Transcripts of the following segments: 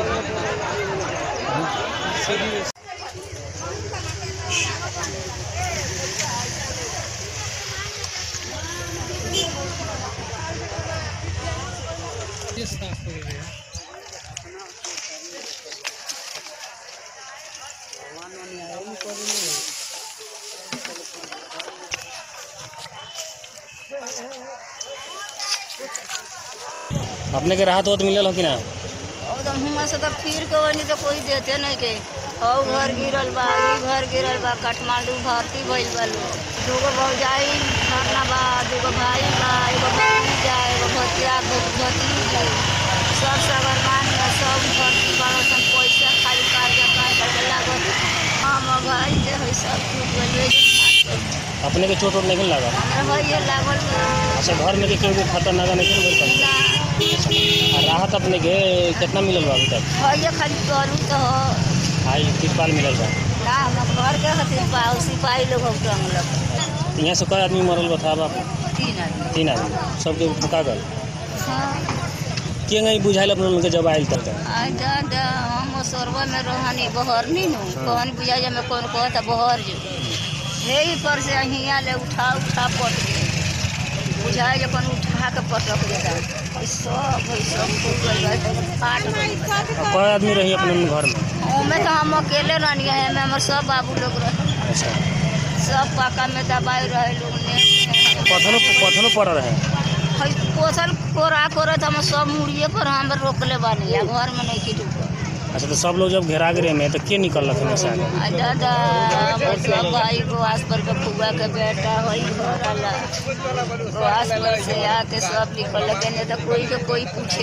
अपने के राहत होत मिलल हो कि ना और तो हुआ से तो फिर के वही तो कोई देते नहीं के हौ घर गिरल बा ई घर गिरल बा काठमांडू भर्ती भइल बा लोग दूगो भौजाई मरना बा दूगो भाई बा एगो भतीजा एगो भतिया भतीजी सब सगरमान में सब भर्ती बाड़ो सन पैसा खाली कार्य कार्य लागत हम भाई जे है सब टूट गइल अपने के चोट वोट नहीं लगा हमरा भैया लागल बा अच्छा घर में के केहू खतरनाक नहीं मिल ना आ राहत अपने के कितना मिलल बा अभी तक भैया खाली करू तो हो आई तिरपाल मिलल बा ना हम घर के खातिर पाऊ सिपाही लोग हम टंगलक यहाँ से कई आदमी मरल बता बाप तीन आदमी तीन आदमी सबके ठुका गल हाँ के नहीं बुझाइल अपने लोग के जब आयल तक आई दादा हम सोरबा में रहनी बहर नी नु कौन बुझा जा में कौन कहता बहर जो यही पर से हियाँ ले उठा उठा पट के बुझा जा कौन उठा के पटक देता ई सब है सब फूट गइल बा, एकदम फाट गइल बा। कई आदमी रही अपने घर में ओमे तो हम अकेले रहनी है में हमर सब बाबू लोग रहे अच्छा सब पाका में दबाई रहे लोग ने पत्थरों पत्थरों पड़ रहे है पोसल कोरा करत हम सब मुड़िए पर हम रोकले बानी आ घर में नहीं की ढुकल अच्छा तो सब लोग जब घेरा गिरे में तो के निकल रखे में से आगे आ दादा हमर सब भाई गोवास पर के फुआ के बेटा होई घर आला गोवास पर से आके सब निकल लगे नहीं तो कोई के कोई पूछे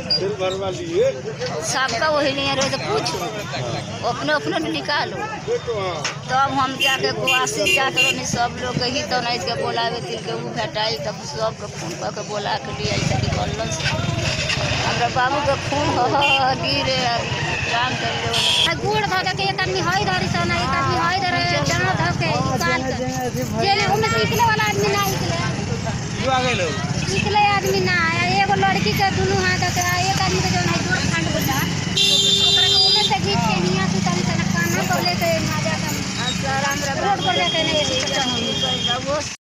सबका वही नहीं रहे तो पूछो अपने अपने निकालो तब हम जाके गोवासी जाके रहनी सब लोग के ही तो नहीं के बोलावे तिल के ऊ भेटाई तब सब के फोन कऽ के बोला के लिए आई निकल हमरा बाबू के खून हो गिरे राम चंद्र आ गुड़ धऽ के एक आदमी हई धरी सन एक आदमी हई धरे डाँव धऽ के निकाल के जेने ओमे से निकले वाला आदमी ना निकले निकले आदमी ना आ एगो लड़की के दुनू हाथ के आ एक आदमी के जौन है जोड़ फांड बोला ओकरा के ओमे से घीच के निया से तनी तना कान्हा पर लेके ना जाके हमरा रोड पर लेके नहीं